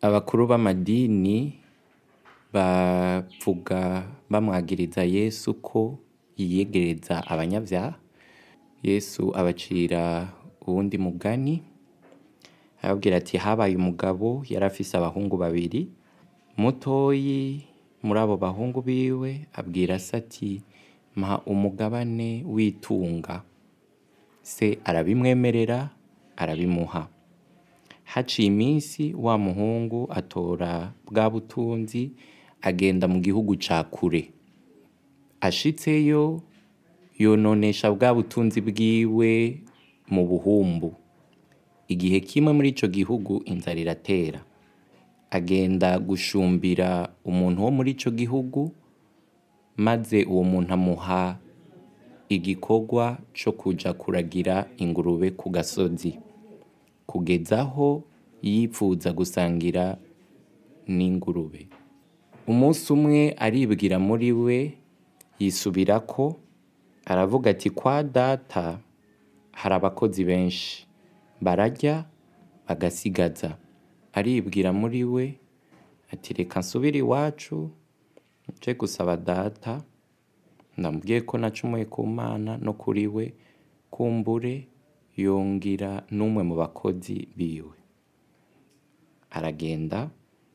abakuru b'amadini bavuga bamwagiriza Yesu ko yiyegereza abanyavyaha Yesu abacira uwundi mugani arababwira ati habaye umugabo yari afise abahungu babiri mutoyi muri abo bahungu biwe abwira se ati mpa umugabane w'itunga se arabimwemerera arabimuha haciye iminsi wa muhungu atora bwa butunzi agenda mu gihugu ca kure ashitseyo yononesha bwa butunzi bwiwe mu buhumbu igihe kimwe muri ico gihugu inzara iratera agenda gushumbira umuntu wo muri ico gihugu maze uwo muntu amuha igikorwa co kuja kuragira ingurube ku gasozi kugeza aho yipfuza gusangira n'ingurube umunsi umwe aribwira muri we yisubirako aravuga ati kwa data hari abakozi benshi bararya bagasigaza aribwira muri we ati reka nsubire iwacu nje gusaba data ndamubwiye ko nacumuye ku mana no kuri we kumbure yongira n'umwe mu bakozi biwe aragenda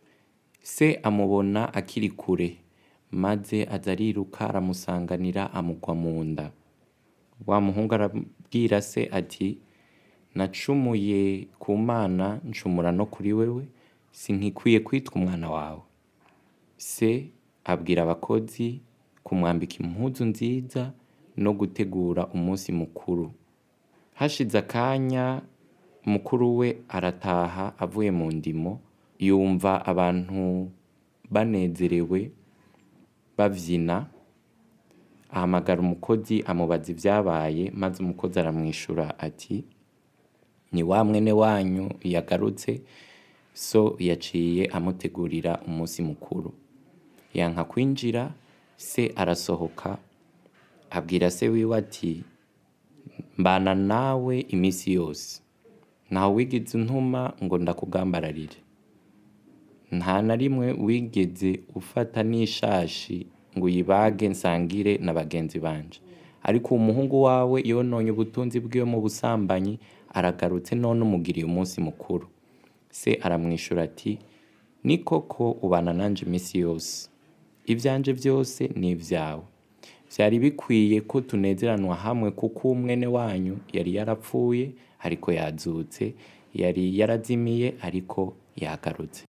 se amubona akiri kure maze aza ariruka aramusanganira amugwa mu nda wa muhungu arabwira se ati nacumuye ku mana ncumura no kuri wewe sinkikwiye kwitwa umwana wawe se abwira abakozi kumwambika impuzu nziza no gutegura umunsi mukuru hashize akanya mukuru we arataha avuye mu ndimo yumva abantu banezerewe bavyina ahamagara umukozi amubaza ivyabaye maze umukozi aramwishura ati ni wa mwene wanyu yagarutse so yaciye amutegurira umunsi mukuru yanka kwinjira se arasohoka abwira se wiwe ati mbana nawe iminsi yose ntawe wigeze untuma ngo ndakugambararire nta na rimwe wigeze ufata n'ishashi ngo uyibage nsangire na bagenzi banje ariko uwo muhungu wawe yononye ubutunzi bwiwe mu busambanyi aragarutse none umugiriye umunsi mukuru se aramwishura ati ni koko ubana nanje iminsi yose ivyanje vyose ni ivyawe vyari bikwiye ko tunezeranwa hamwe kuko umwene wanyu yari yarapfuye ariko yazutse yari yarazimiye ariko yagarutse